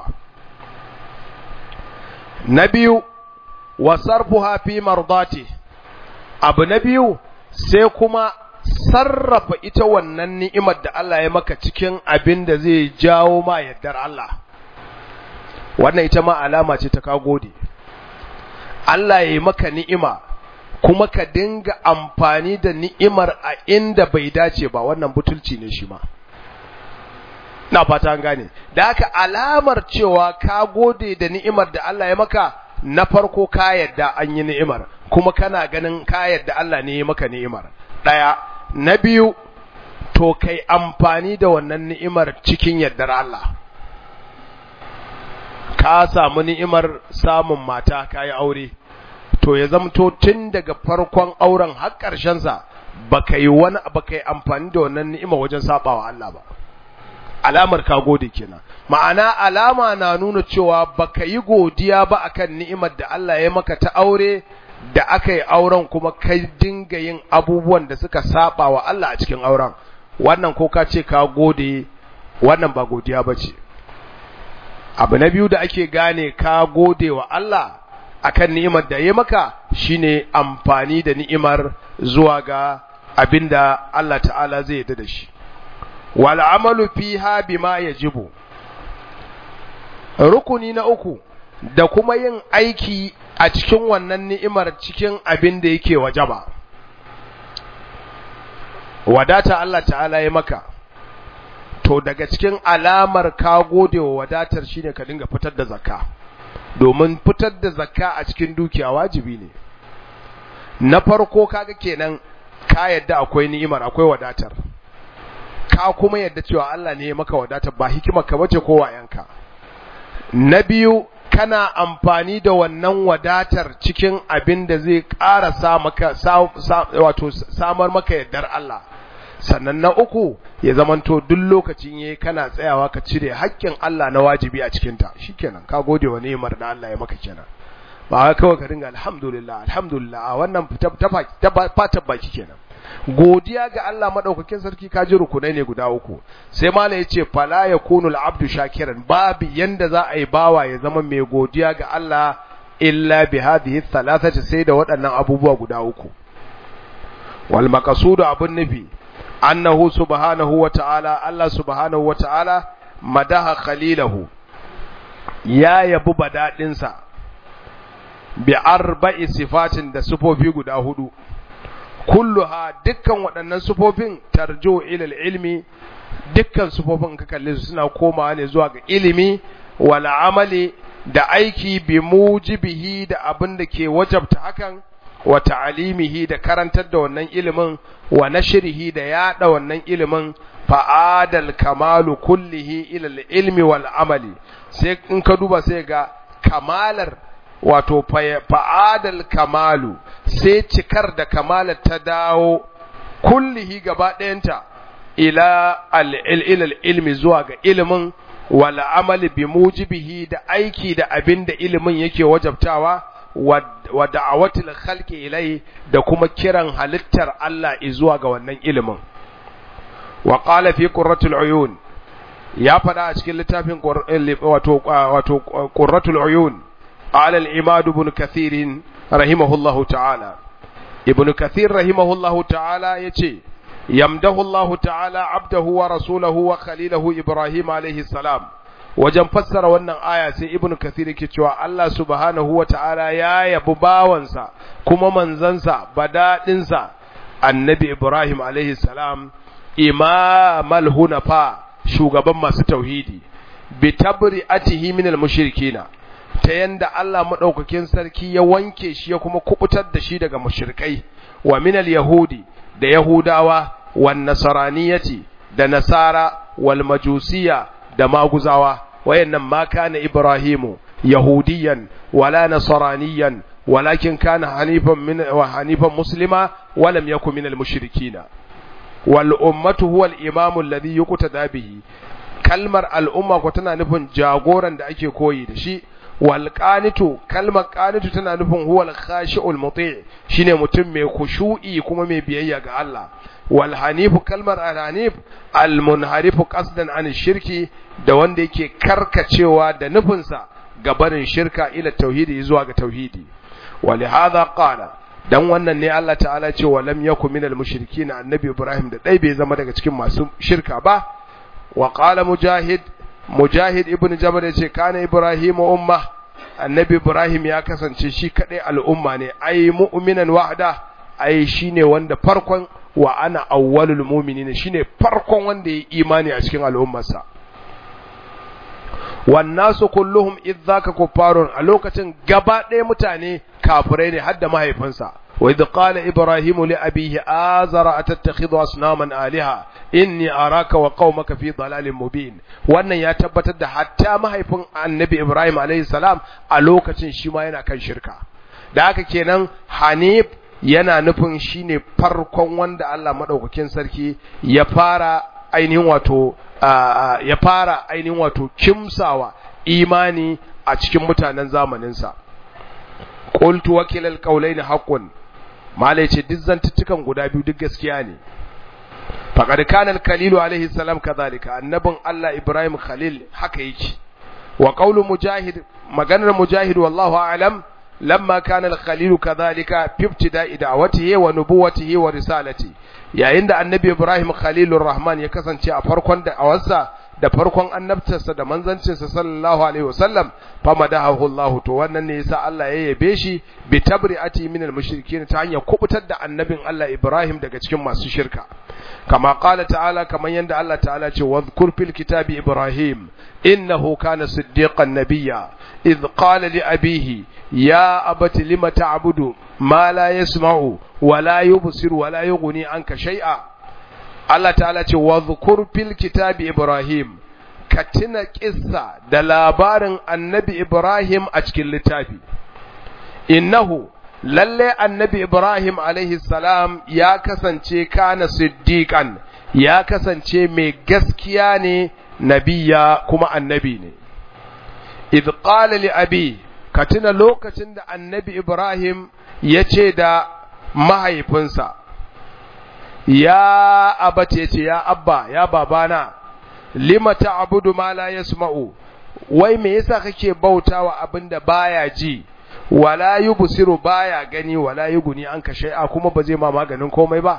na biyu wa sarfuha fi mardati abu na biyu sai kuma sarrafa ita wannan ni'imar da Allah ya maka cikin abin da zai jawo ma yardar Allah wannan ita ma alama ce ta ka gode Allah ya yi maka ni'ima kuma ka dinga amfani da ni'imar a inda bai dace ba wannan butulci ne shi ma na fata an gane da haka alamar cewa ka gode da ni'imar da Allah ya maka na farko ka yadda an yi ni'imar kuma kana ganin ka yadda Allah ne ya maka ni'imar daya na biyu to kai amfani da wannan ni'imar cikin yardar Allah ka samu ni'imar samun mata ka yi aure to ya zamto tun daga farkon auren har ƙarshensa ba ka yi wani ba ka yi amfani da wannan ni'ima wajen sabawa Allah ba alamar ka gode kenan ma'ana alama na nuna cewa ba ka yi godiya ba akan ni'imar da Allah ya maka ta aure da aka yi auren kuma kai dinga yin abubuwan da suka saba wa Allah a cikin auren wannan ko ka ce ka gode wannan ba godiya bace abu na biyu da ake gane ka gode wa Allah akan ni'imar da ya maka shine amfani da ni'imar zuwa ga abinda Allah ta'ala zai yarda da shi wal amalu fiha bima yajibu rukuni na uku da kuma yin aiki a cikin wannan ni'imar cikin abin da yake wajaba wadata Allah ta'ala ya maka to daga cikin alamar ka gode wa wadatar shine ka dinga fitar da zakka domin fitar da zakka a cikin dukiya wajibi ne na farko kaga kenan ka yadda akwai ni'imar akwai wadatar ka kuma yadda cewa Allah ne ya maka wadatar ba hikimar ka bace ko wayanka na biyu kana amfani da wannan wadatar cikin abin da zai ƙara sa maka wato samar maka yardar Allah sannan na uku ya zamanto duk lokacin yayi kana tsayawa ka cire haƙƙin Allah na wajibi a cikin ta shikenan ka gode wa ni'imar da Allah ya maka kenan ba kawai ka dinga alhamdulillah alhamdulillah a wannan ta fata baki kenan godiya ga Allah madaukakin sarki ka ji rukunai ne guda uku sai mala yace fala yakunu al-abdu shakiran babu yanda za a yi bawa ya zama mai godiya ga Allah illa bi hadhihi thalathati sai da waɗannan abubuwa guda uku wal maqsudu abun nufi annahu subhanahu wa ta'ala Allah subhanahu wa ta'ala madaha khalilahu ya yabi badadinsa bi arba'i sifatin da sifofi guda hudu kulluha dukkan waɗannan sufofin tarjo ilal ilmi dukkan sufofin ka kalle su suna komawa ne zuwa ga ilimi wal amali da aiki bi mujibihi da abin da ke wajabta hakan wa ta'alimihi da karantar da wannan ilimin wa nashrihi da yada wannan ilimin fa'adal kamalu kullihi ila ilmi wal amali sai in ka duba sai ga kamalar wato fa'adal kamalu sai cikar da kamalar ta dawo kullihi gaba ɗayanta ila ilal ilmi zuwa ga ilimin wal amali bi mujibihi da aiki da abin da ilimin yake wajabtawa wa da'awatil khalqi ilai da kuma kiran halittar Allah zuwa ga wannan ilimin wa qala fi qurratul uyun ya fada a cikin littafin wato wato qurratul uyun qala al-imad ibn kathir rahimahullahu ta'ala ibn kathir rahimahullahu ta'ala yace yamdahu Allah ta'ala abdahu wa rasulahu wa khalilahu ibrahim alayhi salam wajen fassara wannan aya sai ibn kathir yake cewa Allah subhanahu wa ta'ala ya yabi bawansa kuma manzansa badadinsa annabi ibrahim alayhi salam imamal hunafa shugaban masu tauhidi bi tabri'atihi min al-mushrikina ta yanda Allah madaukakin sarki ya wanke shi ya kuma kubutar da shi daga mushrikai wa min al-yahudi da yahudawa wan nasraniyati da nasara wal majusiya da maguzawa wayannan ma kana ibrahimu yahudiyan wala nasraniyan walakin kana hanifan min wa hanifan muslima wa lam yakun min al-mushrikina wal ummatu huwa al-imamu alladhi yuqtada bihi kalmar al'umma ko tana nufin jagoran da ake koyi da shi wal qanitu kalmar qanitu tana nufin huwa al-khashi'ul muti' shine mutum mai khushu'i kuma mai biyayya ga Allah wal hanifu kalmar al-hanif al-munharifu qasdan an shirki da wanda yake karkacewa da nufinsa ga barin shirka ila tauhidi zuwa ga tauhidi ولهذا قال dan wannan ne Allah ta'ala ce wa lam yakun minal mushrikin annabi Ibrahim da dai bai zama daga cikin masu shirka ba wa qala mujahid mujahid ibn jabal yace kana Ibrahim umma annabi Ibrahim ya kasance shi kadai al'umma ne ai mu'minan wahda ai shine wanda farkon wa ana awwalul mu'minin shine farkon wanda ya imani a cikin al'ummarsa wannasu kulluhum idzaka kuffarun a lokacin gaba ɗaya mutane kafirai ne hadda mahaifinsa wa idh qala ibrahimu li abihi azara atattakhidhu asnaman aliha inni araka wa qaumaka fi dalalin mubin wannan ya tabbatar da hatta mahaifin annabi ibrahim alayhi salam a lokacin shi ma yana kan shirka da haka kenan hanif yana nufin shine farkon wanda Allah madaukakin sarki ya fara ainihin wato ya fara ainihin wato kimsawa imani a cikin mutanen zamaninsa qultu wakilal qawlaini haqqun malai ce duk zantuttukan guda biyu duk gaskiya ne faqad kana al-khalil alayhi salam kadhalika annabin Allah Ibrahim Khalil haka yake wa qawlu mujahid maganar mujahid wallahu a'lam lamma kana al-khalil kadhalika fi ibtida'i da'watihi wa nubuwwatihi wa risalati yayin da annabi Ibrahim Khalilur Rahman ya kasance a farkon da awarsa da farkon annabtarsa da manzancinsa sallallahu alaihi wasallam famadahu Allah to wannan ne yasa Allah ya yabe shi bi tabri'ati min al-mushrikin ta hanyar kubutar da annabin Allah Ibrahim daga cikin masu shirka kama qala ta'ala kaman yanda Allah ta'ala ce wadhkur fil kitabi Ibrahim innahu kana siddiqan nabiyya idh qala li abihi ya abati lima ta'budu ma la yasma'u wa la yubsiru wa la yughni anka shay'a Allah ta'ala ce wa zukur fil kitabi Ibrahim ka tuna kissa da labarin annabi Ibrahim a cikin littafi innahu lalle annabi Ibrahim alaihi salam ya kasance kana siddiqan ya kasance mai gaskiya ne nabiya kuma annabi ne idh qala li abi ka tuna lokacin da annabi Ibrahim ya ce da mahaifinsa ya abata yace ya abba ya babana lima ta'budu ma la yasma'u wai me yasa kake bautawa abinda baya ji wala yubsiru baya gani wala yuguni anka shay'a kuma ba zai ma maganin komai ba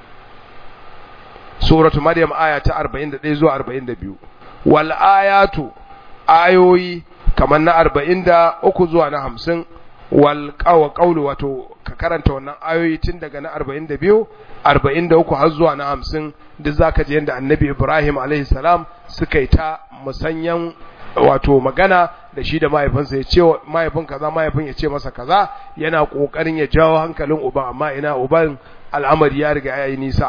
suratu maryam aya ta 41 zuwa 42 wal ayatu ayoyi kamar na 43 zuwa na 50 wal qawlu wato ka karanta wannan ayoyi tun daga na 42 43 har zuwa na 50 duk zaka ji yanda annabi Ibrahim alaihi salam suka yi ta musanyan wato magana da shi da mahaifinsa ya ce mahaifin kaza mahaifin ya ce masa kaza yana kokarin ya jawo hankalin uban amma ina uban al'amari ya riga yayi nisa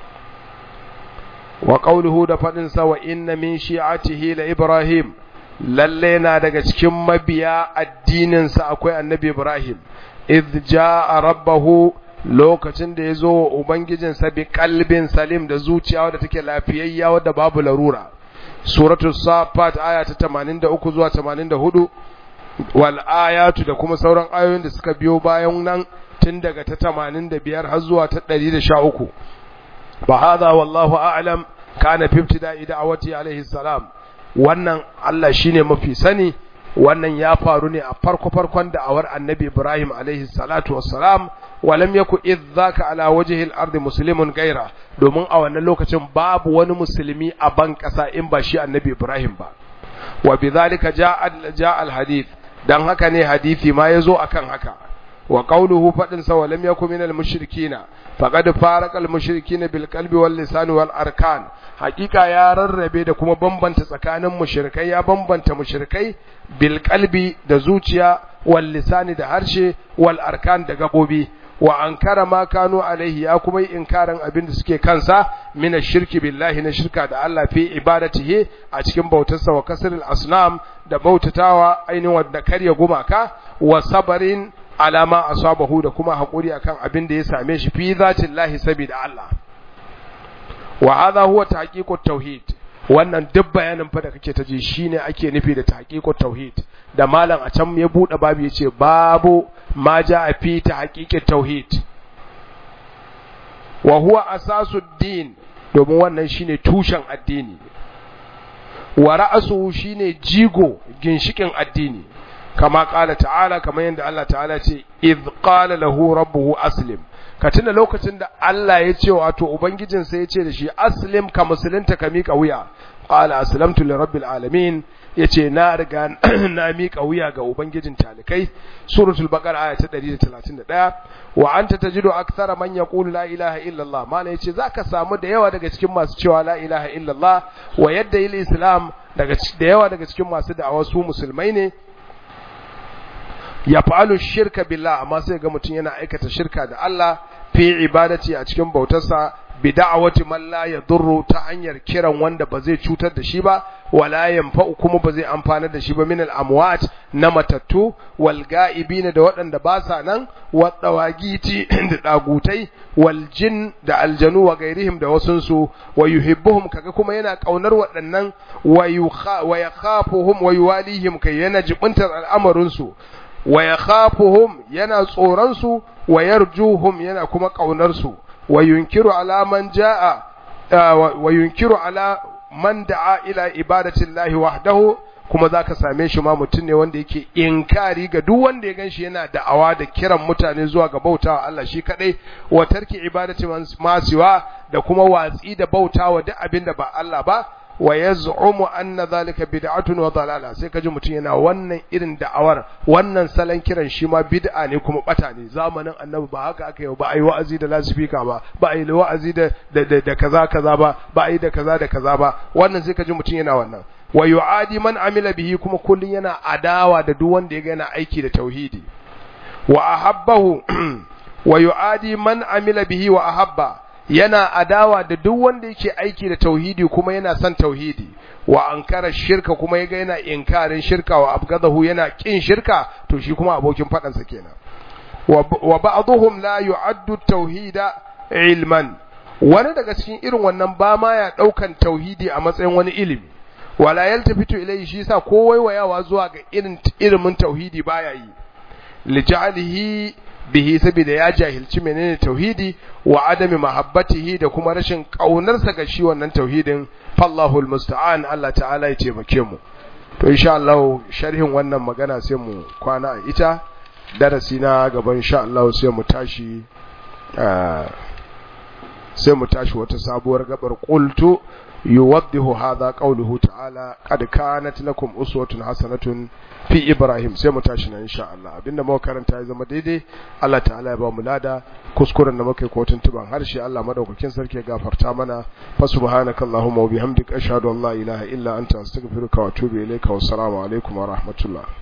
wa qawluhu da fadin sa wa inna min shi'atihi la ibrahim lalle na daga cikin mabiya addinin sa akwai annabi ibrahim idh jaa rabbahu lokacin da yazo wa ubangijinsa bi qalbin salim da zuciya wadda take lafiyayya wadda babu larura suratu safat aya ta 83 zuwa 84 wal ayatu da kuma sauran ayoyin da suka biyo bayan nan tun daga ta 85 har zuwa ta 113 fa hadha wallahu a'lam kana fi ibtida'i da'awati alaihi salam wannan Allah shine mafi sani wannan ya faru ne a farko farkon da'awar annabi Ibrahim alaihi salatu wassalam walam yaku idzaka ala wajhi al-ardi muslimun gaira domin a wannan lokacin babu wani musulmi a ban kasa in ba shi annabi Ibrahim ba wa bidhalika ja'a ja'a al-hadith dan haka ne hadisi ma yazo akan haka wa qawluhu fadin sa walam yaku minal mushrikina faqad farqa al-mushrikina bil qalbi wal lisan wal arkan hakika ya rarrabe da kuma bambanta tsakanin mushrikai ya bambanta mushrikai bil qalbi da zuciya wal lisani da harshe wal arkan da gabobi wa ankara ma kanu alaihi ya kuma yi inkarin abin da suke kansa mina shirki billahi na shirka da Allah fi ibadatihi a cikin bautarsa wa kasril asnam da bautatawa ainihin wadda karya gumaka wa sabarin alama asabahu da kuma hakuri akan abin da ya same shi fi zatillahi sabida Allah wa hadha huwa tahqiqut tauhid wannan duk bayanin fa da kake ta ji shine ake nufi da tahqiqut tauhid da malam a can ya bude babu yace babu ma jaa fi tahqiqit tauhid wa huwa asasud din domin wannan shine tushen addini wa ra'suhu shine jigo ginshikin addini kama qala ta'ala kamar yadda Allah ta'ala ce idh qala lahu rabbuhu aslim ka tuna lokacin da Allah ya ce wato ubangijinsa ya ce da shi aslim ka musulunta ka miƙa wuya qala aslamtu li rabbil alamin yace na riga na miƙa wuya ga ubangijin talikai suratul baqara aya ta 131 wa anta tajidu akthara man yaqulu la ilaha illa Allah mana yace zaka samu da yawa daga cikin masu cewa la ilaha illa Allah wa yadda il islam daga da yawa daga cikin masu da'awa su musulmai ne ya fa'alu shirka billah amma sai ga mutum yana aikata shirka da Allah fi ibadati a cikin bautarsa bi da'awati man la yadurru ta hanyar kiran wanda ba zai cutar da shi ba wala yanfa'u kuma ba zai amfana da shi ba min al-amwat na matattu wal ga'ibina da waɗanda ba sa nan wa dawagiti da dagutai wal jin da aljanu wa gairihim da wasunsu wa yuhibbuhum kaga kuma yana kaunar waɗannan wa yakhafuhum wa yuwalihim kai yana jibuntar al'amarin su wa yakhafuhum yana tsoron su wa yarjuhum yana kuma kaunar su wa yunkiru alaman jaa wa yunkiru ala man da'a ila ibadati llahi wahdahu kuma zaka same shi ma mutum ne wanda yake inkari ga duk wanda ya ganshi yana da'awa da kiran mutane zuwa ga bautawa Allah shi kadai wa tarki ibadati masiwa da kuma watsi da bautawa duk abin da ba Allah ba wa yaz'umu anna zalika bid'atun wa dalala sai kaji mutum yana wannan irin da'awar wannan salon kiran shi ma bid'a ne kuma bata ne zamanin annabi ba haka aka yi ba ai wa'azi da lasifika ba ba ai wa'azi da da kaza kaza ba ba ai da kaza da kaza ba wannan sai kaji mutum yana wannan wa yu'adi man amila bihi kuma kullun yana adawa da duk wanda ya ga yana aiki da tauhidi wa ahabbahu wa yu'adi man amila bihi wa ahabba yana adawa da duk wanda yake aiki da tauhidi kuma yana son tauhidi wa ankara shirka kuma yaga yana inkarin shirka wa abgadahu yana kin shirka to shi kuma abokin fadan sa kenan wa ba'dhum la yu'addu tauhida ilman wani daga cikin irin wannan ba ma ya daukan tauhidi a matsayin wani ilimi wala yaltafitu ilayhi shi yasa ko waiwayawa zuwa ga irin ilimin tauhidi baya yi lijalihi bihi saboda ya jahilci menene tauhidi wa adami mahabbatihi da kuma rashin kaunarsa ga shi wannan tauhidin fallahu almusta'an Allah ta'ala ya taimake mu to insha Allah sharhin wannan magana sai mu kwana a ita darasi na gaban insha Allah sai mu tashi sai mu tashi wata sabuwar gabar qultu yuwaddihu hadha qawluhu ta'ala qad kanat lakum uswatun hasanatun fi ibrahim sai mu tashi nan insha Allah abinda muka karanta ya zama daidai Allah ta'ala ya ba mu lada kuskuren da muka yi ko tuntuban harshe Allah madaukakin sarki ya gafarta mana fa subhanakallahumma wa bihamdika ashhadu an la ilaha illa anta astaghfiruka wa atubu ilayka wa assalamu alaikum wa rahmatullah